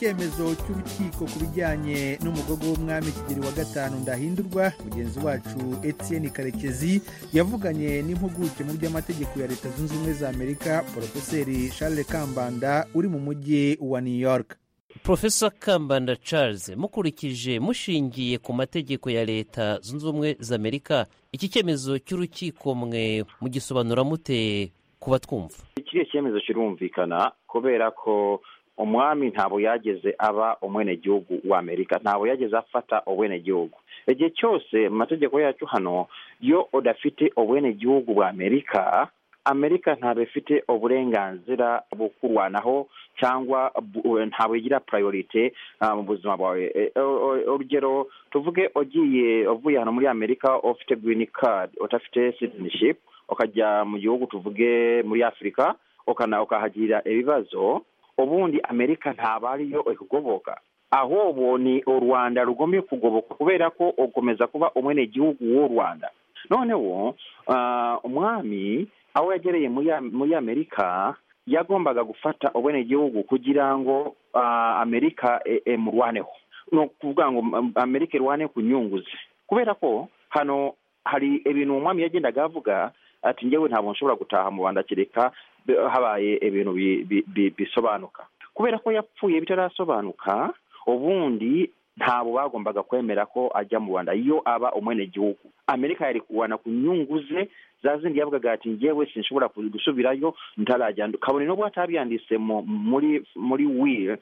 icyemezo cy'urukiko ku bijyanye n'umugogo w'umwami kigeri wa gatanu ndahindurwa mugenzi wacu etienne karekezi yavuganye n'impuguke mu by'amategeko ya leta zunze ubumwe za amerika porofeseri charles kambanda uri mu mujyi wa new york Profesa kambanda charles mukurikije mushingiye ku mategeko ya leta zunze ubumwe za amerika iki cyemezo cy'urukiko mwe mugisobanura mute ku batwumva kiriya cyemezo kirumvikana kubera ko umwami ntabwo yageze aba umwenegihugu wa amerika ntabwo yageze afata ubwenegihugu igihe cyose mu mategeko yacu hano iyo udafite ubwenegihugu bwa amerika amerika ntabwo ifite uburenganzira bwo kurwanaho cyangwa ntabwo igira purayorite mu buzima bwawe urugero tuvuge ugiye uvuye hano muri amerika ufite girini kadi udafite sitiniship ukajya mu gihugu tuvuge muri afurika ukahagirira ibibazo ubundi amerika ntabwo ariyo ikugoboka ahubwo ni u rwanda rugombye kugoboka kubera ko ukomeza kuba umwenegihugu w'u rwanda noneho umwami aho yagereye muri amerika yagombaga gufata ubwenegihugu kugira ngo amerika emurwaneho ni ukuvuga ngo amerika irwane ku nyungu ze kubera ko hano hari ibintu umwami yagendaga avuga ati ngewe ntabwo nshobora gutaha mu rwanda kereka habaye ibintu bisobanuka kubera ko yapfuye bitarasobanuka ubundi ntabwo bagombaga kwemera ko ajya mu rwanda iyo aba umwenegihugu amerika yari kurwana ku nyungu ze za zindi yavugaga ati ngewe sinshobora gusubirayo ntarajya kabone nubwo atabyanditse muri muri wili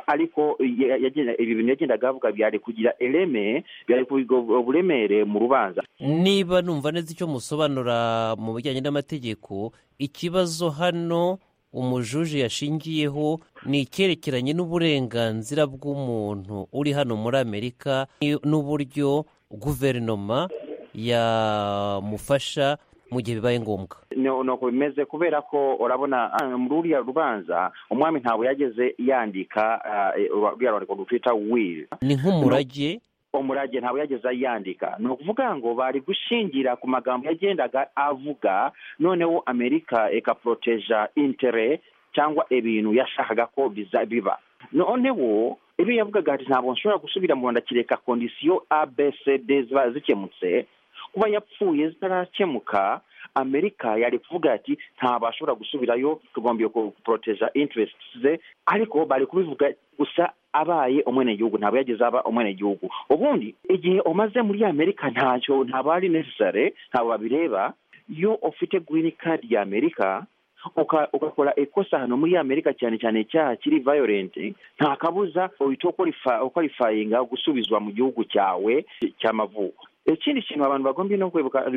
ariko ibi bintu yagendaga avuga byari kugira ireme byari kugira uburemere mu rubanza niba numva neza icyo musobanura mu bijyanye n'amategeko ikibazo hano umujuje yashingiyeho ni icyerekeranye n'uburenganzira bw'umuntu uri hano muri amerika n'uburyo guverinoma yamufasha mu gihe bibaye ngombwa ni uko bimeze muri ruriya rubanza umwami ntabwo yageze yandika ruriya rwandiko rutwita wili ni nk'umurage umurage ntabwo yageze yandika ni ukuvuga ngo bari gushingira ku magambo yagendaga avuga noneho amerika ikaporoteja intere cyangwa ibintu yashakaga ko biba noneho ibyo yavugaga ati ntabwo nshobora gusubira mu rwanda kireka kondisiyo abcd ziba zikemutse kuba yapfuye zitarakemuka amerika yari kuvuga ati ntabwo ashobora gusubirayo tugombye guporoteja interest ze ariko bari kubivuga gusa abaye umwenegihugu ntabwo yageze aba umwenegihugu ubundi igihe umaze muri amerika ntacyo ntabwo ari necessary ntabwo babireba iyo ufite green card ya amerika ugakora ikosa hano muri amerika cyane cyane icyaha kiri violent nta kabuza uhita ukwalifayinga gusubizwa mu gihugu cyawe cy'amavuko ikindi kintu abantu bagombye no kwibuka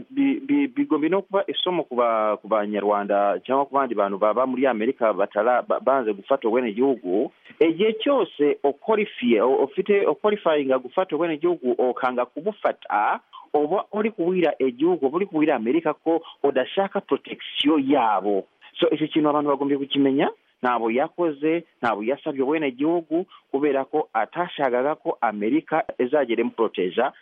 bigombye no kuba isomo ku banyarwanda cyangwa ku bandi bantu baba muri amerika banze gufata ubwenegihugu igihe cyose ukorifiye ufite ukorifayinga gufata ubwenegihugu ukanga kubufata uba uri kubwira igihugu uba uri kubwira amerika ko udashaka protegisiyo yabo so iki kintu abantu bagombye kukimenya ntabwo yakoze ntabwo yasabye ubwenegihugu kubera ko atashakaga ko amerika izagera imuporoteja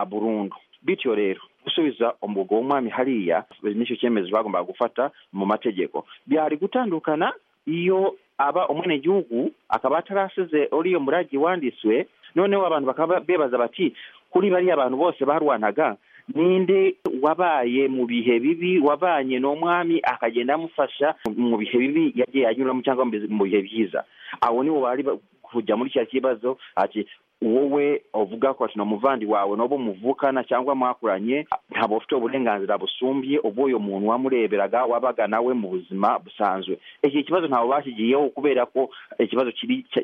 burundu bityo rero gusubiza umugo w'umwami hariya nicyo cyemezo bagombaga gufata mu mategeko byari gutandukana iyo aba umwenegihugu akaba atarasize uriya murage wanditswe noneho abantu bakaba bebaza bati kuri bariya abantu bose barwanaga ninde wabaye mu bihe bibi wabanye n'umwami akagenda amufasha mu bihe bibi yagiye anyuramo cyangwa mu bihe byiza abo nibo bari kujya muri kiriya kibazo ati wowe uvuga ko ati umuvandi wawe n'ubu muvukana cyangwa mwakuranye ntabwo ufite uburenganzira busumbye uyu muntu wamureberaga wabaga nawe mu buzima busanzwe iki kibazo ntabwo bashyigiyeho kubera ko ikibazo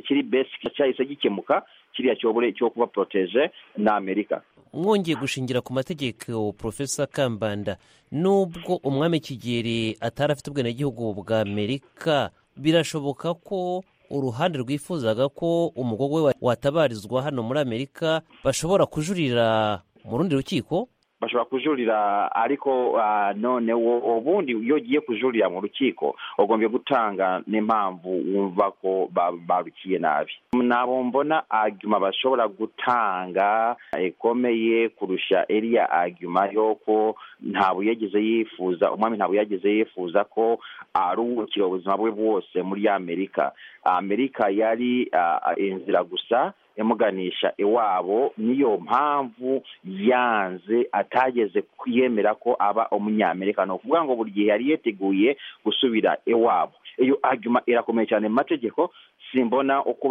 kiri besi cyahise gikemuka kiriya cyobore cyo kuba poroteje na amerika mwongeye gushingira ku mategeko porofesa kambanda nubwo umwami kigeri atari afite ubwenegihugu bwa amerika birashoboka ko uruhande rwifuzaga ko umugogo we watabarizwa hano muri amerika bashobora kujurira mu rundi rukiko bashobora kujurira ariko noneho ubundi iyo ugiye kujurira mu rukiko ugombye gutanga n'impamvu wumva ko barukiye nabi ntabwo mbona agima bashobora gutanga ikomeye kurusha iriya agima y'uko ntabwo yageze yifuza umwami ntabwo yageze yifuza ko aruhukira ubuzima bwe bwose muri amerika amerika yari inzira gusa imuganisha iwabo niyo mpamvu yanze atageze yemera ko aba umunyamerika ni ukuvuga ngo buri gihe yari yiteguye gusubira iwabo iyo agima irakomeye cyane mu mategeko simbona uko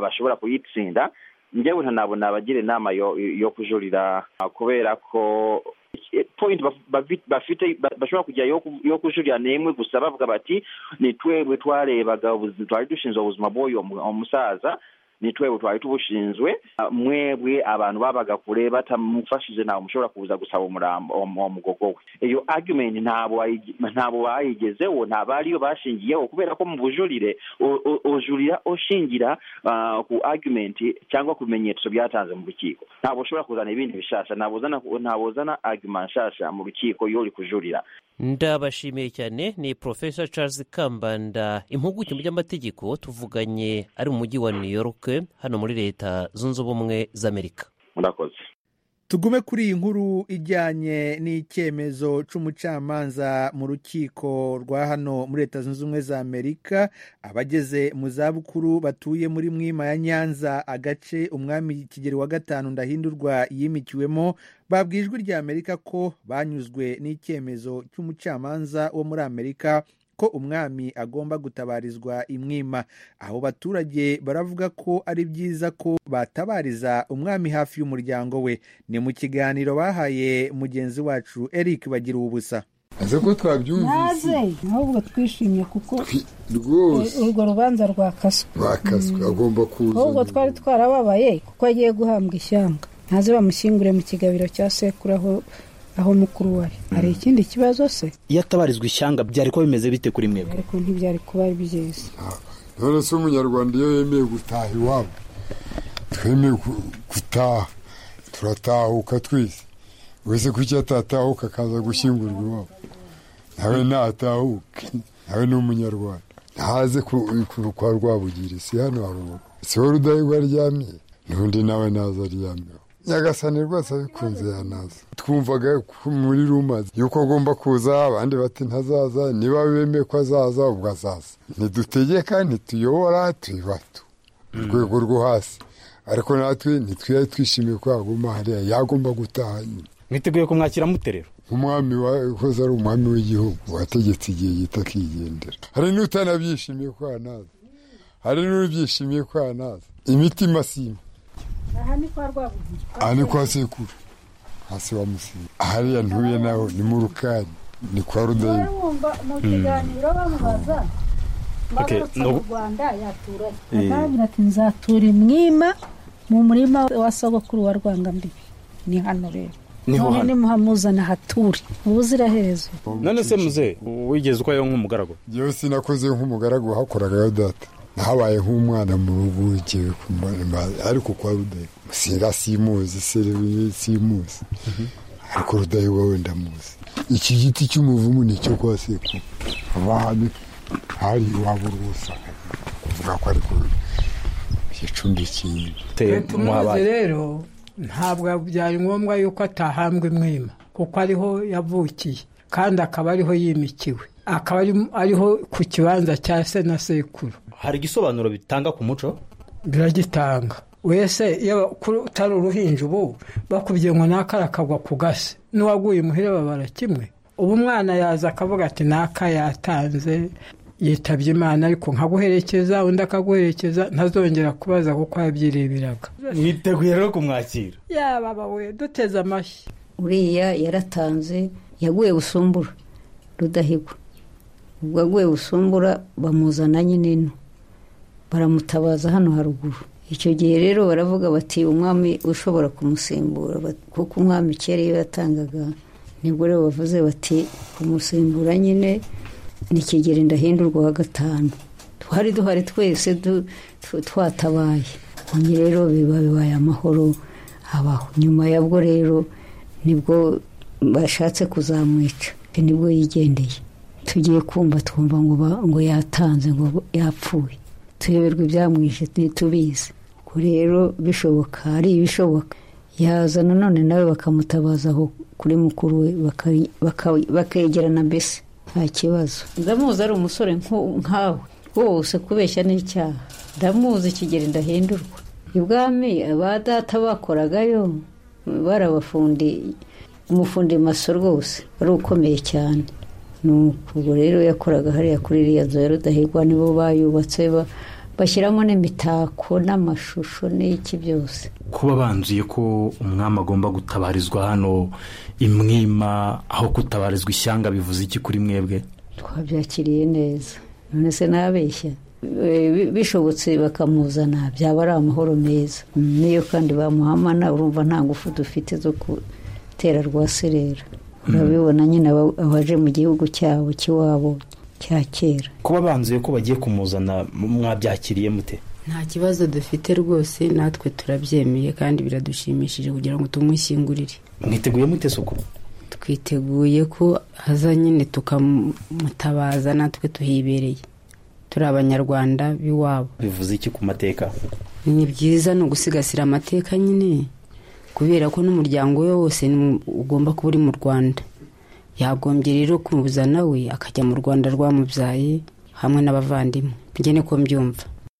bashobora kuyitsinda njyewe ntanabona abagira inama yo kujurira kubera ko point bafite bashobora kujya yo kujurira ni imwe gusa bavuga bati ni twebwe twarebaga twari dushinzwe ubuzima bw'uyu musaza ni twebwe twari tubushinzwe mwebwe abantu babaga kure batamufashije ntabwo mushobora kuza gusaba umurambo uwo mugogo we iyo argument ntabwo bayigezeho ntabwo ariyo bashingiyeho kubera ko mu bujurire ujurira ushingira ku argument cyangwa ku bimenyetso byatanze mu rukiko ntabwo ushobora kuzana ibindi bishasha ntabwo uzana argument nshasha mu rukiko iyo uri kujurira ndabashimiye cyane ni profesa charles kambanda impuguke mu by'amategeko tuvuganye ari mu mujyi wa new york hano muri leta zunze ubumwe z'amerika murakoze tugume kuri iyi nkuru ijyanye n'icyemezo cy'umucamanza mu rukiko rwa hano muri leta zunze ubumwe za amerika abageze mu zabukuru batuye muri mwima ya nyanza agace umwami kigero wa gatanu ndahindurwa yimikiwemo babwiye ijwi rya amerika ko banyuzwe n'icyemezo cy'umucamanza wo muri amerika ko umwami agomba gutabarizwa imwima aho baturage baravuga ko ari byiza ko batabariza umwami hafi y'umuryango we ni mu kiganiro bahaye mugenzi wacu eric bagira ubusa aze ko twabyumvise ahubwo twishimye kuko rwose urwo rubanza rwakaswe rwakaswe agomba kuza ahubwo twari twarababaye kuko agiye guhambwa ishyanga ntaze bamushyingure mu kigabiro cya sekuru aho aho mukuru we hari ikindi kibazo se iyo atabarizwa ishyanga byari kuba bimeze bite kuri mwebwe ariko ntibyari kuba byiza none se umunyarwanda iyo yemeye gutaha iwabo twemeye gutaha turatahuka twese wese kuki atatahuka akaza gushyingurwa iwabo nawe natahuke nawe ni umunyarwanda ntaze kwa rwabugiri si hano haruguru si wowe rudahigwa aryamye n'undi nawe naza aryamyeho nyagasani rwose abikunze yanaza twumvaga muri rumazi yuko agomba kuza abandi bati ntazaza niba bemeye ko azaza ubwo azaza ntidutegeka ntituyobora tuyibatu mu rwego rwo hasi ariko natwe ntitwiyare twishimiye ko yaguma hariya yagomba gutaha nyine mwiteguye kumwakira mute rero umwami wahoze ari umwami w'igihugu wategetse igihe gito akigendera hari n'utanabyishimiye ko yanaza hari n'ubyishimiye ko yanaza imitima sima aha ni kwa rwabugiri aha ni kwa sekuru hasi wa musiri hariya ntuye naho ni mu rukari ni kwa rudayimu wumva mu kiganiro bamubaza mbagarutse mu rwanda yaturanye atabwira ati nzatura imwima mu murima wa sogokuru wa rwangambibi ni hano rero none nimuhamuzana hature ubuziraherezo none se muze wigeze uko nk'umugaragu yewe sinakoze nk'umugaragu hakoraga yo data habaye nk'umwana mu rugo ugiye ariko kwa rudahigwa sera simuzi simuzi ariko rudahigwa wenda muzi iki giti cy'umuvumu ni icyo kwa sekuru abahane hari iwabo rwose kuvuga ko ariko yicumbikiye tumuzi rero ntabwo byari ngombwa yuko atahambwa imwima kuko ariho yavukiye kandi akaba ariho yimikiwe akaba ariho ku kibanza cya se na sekuru hari igisobanuro bitanga ku muco biragitanga wese iyo utari uruhinja ubu bakubwiye ngo n'akara kagwa ku gasi n'uwaguye imuhira babara kimwe ubu umwana yaza akavuga ati n'aka yatanze yitabye imana ariko nkaguherekeza undi akaguherekeza ntazongera kubaza kuko yabyireberaga mwiteguye rero kumwakira yaba we duteze amashyi uriya yaratanze yaguye busumbura rudahigwa ubwo aguye busumbura bamuzana nyine ino baramutabaza hano haruguru icyo gihe rero baravuga bati umwami ushobora kumusimbura kuko umwami kera iyo yatangaga nibwo rero bavuze bati kumusimbura nyine ni kigero ndahindurwa wa gatanu twari duhari twese twatabaye nyine rero biba bibaye amahoro abaho nyuma yabwo rero nibwo bashatse kuzamwica nibwo yigendeye tugiye kumva twumva ngo yatanze ngo yapfuye tuyoberwa ibyamwishe ntitubizi ubwo rero bishoboka ari ibishoboka yaza nanone nawe bakamutabaza aho kuri mukuru we bakegerana mbese nta kibazo ndamuzi ari umusore nkawe wose kubeshya n'icyaha ndamuzi kigeri ndahindurwa ibwami aba data bakoragayo barabafundi umufundi maso rwose wari ukomeye cyane ubwo rero yakoraga hariya kuri iriya nzu ya rudahigwa nibo bayubatse bashyiramo n'imitako n'amashusho n'iki byose kuba banzuye ko umwami agomba gutabarizwa hano imwima aho gutabarizwa ishyanga bivuze iki kuri mwebwe twabyakiriye neza none se ntabeshya bishobotse bakamuzana byaba ari amahoro meza niyo kandi bamuhamana urumva nta ngufu dufite zo gutera rwaserera urabibona nyine abaje mu gihugu cyabo cy'iwabo cya kera kuba banzuye ko bagiye kumuzana mwabyakiriye mute nta kibazo dufite rwose natwe turabyemeye kandi biradushimishije kugira ngo tumushyingurire mwiteguye mute suku twiteguye ko haza nyine tukamutabaza natwe tuhibereye turi abanyarwanda b'iwabo bivuze iki ku mateka ni byiza ni ugusigasira amateka nyine kubera ko n'umuryango we wose ugomba kuba uri mu rwanda yagombye rero kuzana we akajya mu rwanda rwamubyaye hamwe n'abavandimwe njye niko mbyumva